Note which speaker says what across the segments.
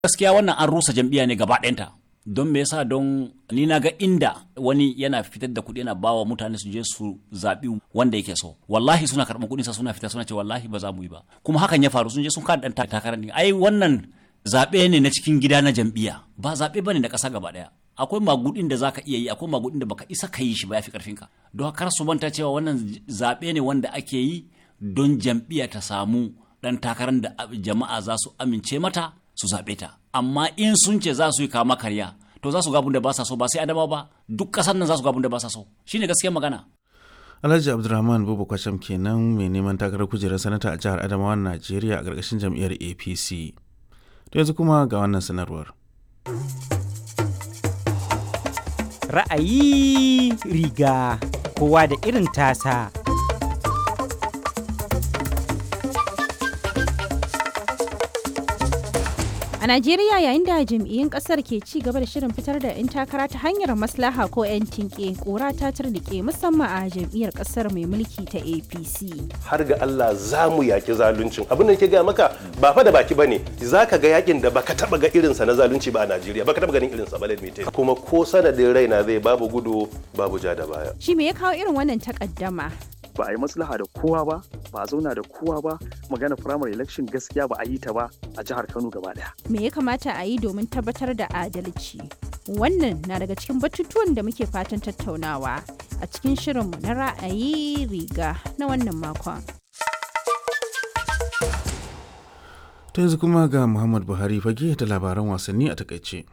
Speaker 1: gaskiya wannan an rusa jam'iyya ne gaba ɗayanta don me yasa don ni na ga inda wani yana fitar da kuɗi yana bawa mutane su je su zaɓi wanda yake so wallahi suna karɓar kuɗin sa suna fita suna ce wallahi ba za mu yi ba kuma hakan ya faru sun je sun kada ɗan takarar ne ai wannan zaɓe ne na cikin gida na jam'iyya ba zaɓe bane na ƙasa gaba ɗaya akwai magudin da zaka iya yi akwai magudin da baka isa ka yi shi ba yafi karfin ka don kar su manta cewa wannan zaɓe ne wanda ake yi don jam'iyya ta samu ɗan takarar da jama'a za su amince mata su zaɓe ta amma in sun ce za su yi kama karya to za su ga abin da ba sa so ba sai adama ba duk ƙasar nan za su ga abin da ba sa so shine gaskiyar magana
Speaker 2: Alhaji Abdulrahman Bubu Kwasham kenan mai neman takarar kujerar sanata a jihar Adamawa Najeriya a ƙarƙashin jam'iyyar APC. To yanzu kuma ga wannan sanarwar.
Speaker 3: Ra'ayi riga kowa da irin tasa.
Speaker 4: A Najeriya yayin da jam'iyyun kasar ke ci gaba da shirin fitar da 'yan takara ta hanyar maslaha ko 'yan tinke kora ta turnike musamman a jam'iyyar kasar mai mulki ta APC.
Speaker 5: Har ga Allah za mu yaki zaluncin. Abin da ke gaya maka ba fa da baki bane. Za ka ga yakin da baka taba ga irinsa na zalunci ba a Najeriya. Baka taba ganin irinsa ba lalmite. Kuma ko sanadin raina zai babu gudu babu ja da baya.
Speaker 4: Shi me ya kawo irin wannan takaddama?
Speaker 6: ba a yi maslaha da kowa ba ba a zauna da kowa ba magana primary election gaskiya ba a yi ta ba a jihar kano gaba daya
Speaker 4: me ya kamata a yi domin tabbatar da adalci wannan na daga cikin batutuwan da muke fatan tattaunawa a cikin shirinmu na ra'ayi riga na wannan makon
Speaker 2: Ta yanzu kuma ga Muhammad Buhari fage da labaran wasanni a takaice.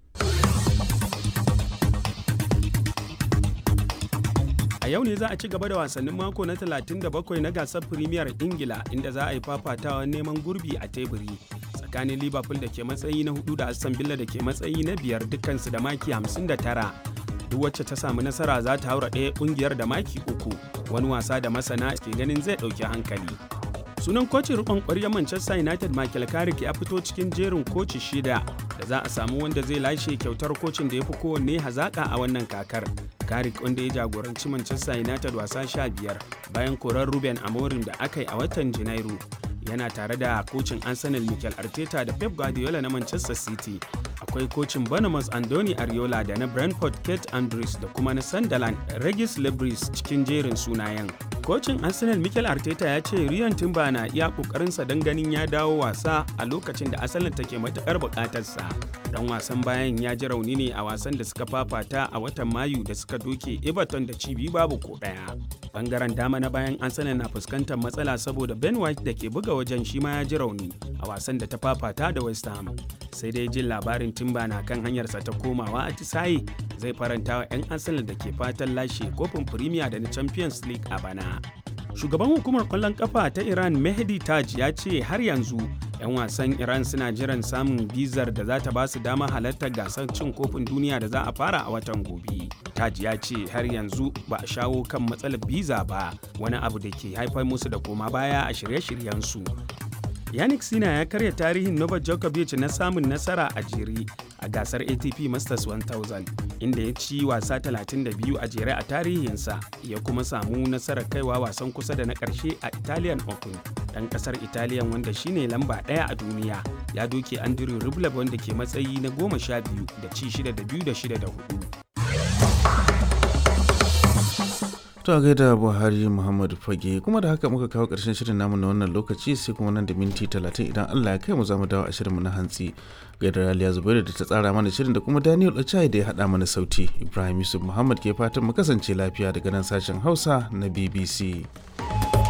Speaker 7: A yau ne za a ci gaba da wasannin mako na 37 na gasar Premier Ingila inda za a yi fafatawa neman gurbi a teburi tsakanin Liverpool da ke matsayi na hudu da Aston Villa da ke matsayi na biyar dukkansu da maki 59. Duk wacce ta samu nasara za ta haura ɗaya ƙungiyar da maki uku wani wasa da masana ke ganin zai ɗauki hankali. Sunan kocin rikon ƙwaryar Manchester United Michael Carrick ya fito cikin jerin koci shida da za a samu wanda zai lashe kyautar kocin da ya fi kowanne hazaƙa a wannan kakar. Carrick wanda ya jagoranci Manchester United wasa sha biyar bayan korar Ruben Amorim da aka yi a watan Janairu. Yana tare da kocin Arsenal Mikel Arteta da Pep Guardiola na Manchester City. Akwai kocin Bournemouth Andoni Ariola da na Brentford Kate Andrews da kuma na Sunderland Regis Lebris cikin jerin sunayen. Kocin Arsenal Mikel Arteta ya ce Ryan Timber na iya kokarinsa don ganin ya dawo wasa a lokacin da Arsenal take matukar bukatarsa. Dan wasan bayan ya ji rauni ne a wasan da suka fafata a watan Mayu da suka doke Everton da cibi babu ko daya. Bangaren dama na bayan Arsenal na fuskantar matsala saboda Ben White da ke buga wajen shi ma ya ji rauni a wasan da ta fafata da West Ham. Sai dai jin labarin Timber na kan hanyarsa ta komawa a Tisaye zai faranta wa 'yan Arsenal da ke fatan lashe kofin Premier da na Champions League a bana. Shugaban hukumar kwallon kafa ta Iran Mehdi Taj ya ce har yanzu 'yan wasan Iran suna jiran samun bizar da za ta ba su dama halartar gasar cin kofin duniya da za a fara a watan gobe. Taj ya ce har yanzu ba a shawo kan matsalar biza ba wani abu da ke haifar musu da koma baya a shirye-shiryensu. Yannick Sina ya karya tarihin Novak Djokovic na samun nasara a jere a gasar ATP Masters 1000 inda ya ci wasa 32 a jere a tarihinsa ya kuma samu nasarar kaiwa wasan kusa da na ƙarshe a Italian Open. Ɗan ƙasar Italian wanda shine lamba ɗaya a duniya ya doke Andrew Rublev wanda ke matsayi na goma sha biyu da ci shida da biyu da shida da hudu.
Speaker 2: To a gaida Buhari Muhammadu Fage kuma da haka muka kawo ƙarshen shirin namu na wannan lokaci sai kuma nan da minti talatin idan Allah ya kai mu za mu dawo a shirinmu na hantsi. Gaida Raliya Zubairu da ta tsara mana shirin da kuma Daniel Ochai da ya haɗa mana sauti. Ibrahim Yusuf Muhammad ke fatan mu kasance lafiya daga nan sashen Hausa na BBC.